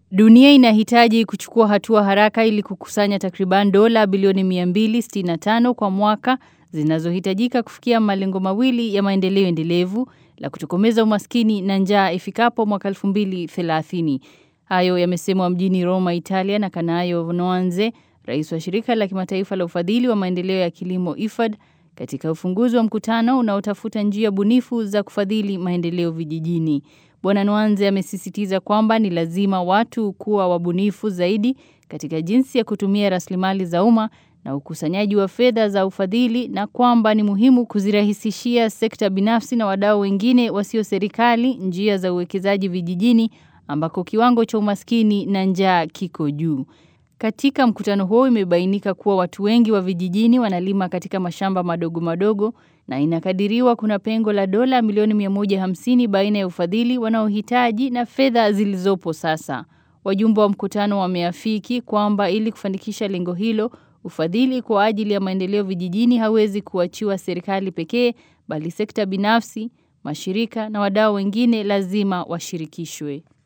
Dunia inahitaji kuchukua hatua haraka ili kukusanya takriban dola bilioni 265 kwa mwaka zinazohitajika kufikia malengo mawili ya maendeleo endelevu la kutokomeza umaskini na njaa ifikapo mwaka 2030. Hayo yamesemwa mjini Roma, Italia na Kanayo Noanze, rais wa shirika la kimataifa la ufadhili wa maendeleo ya kilimo IFAD katika ufunguzi wa mkutano unaotafuta njia bunifu za kufadhili maendeleo vijijini. Bwana Nwanze amesisitiza kwamba ni lazima watu kuwa wabunifu zaidi katika jinsi ya kutumia rasilimali za umma na ukusanyaji wa fedha za ufadhili na kwamba ni muhimu kuzirahisishia sekta binafsi na wadau wengine wasio serikali njia za uwekezaji vijijini ambako kiwango cha umaskini na njaa kiko juu. Katika mkutano huo imebainika kuwa watu wengi wa vijijini wanalima katika mashamba madogo madogo na inakadiriwa kuna pengo la dola milioni 150 baina ya ufadhili wanaohitaji na fedha zilizopo sasa. Wajumbe wa mkutano wameafiki kwamba ili kufanikisha lengo hilo, ufadhili kwa ajili ya maendeleo vijijini hawezi kuachiwa serikali pekee, bali sekta binafsi, mashirika na wadau wengine lazima washirikishwe.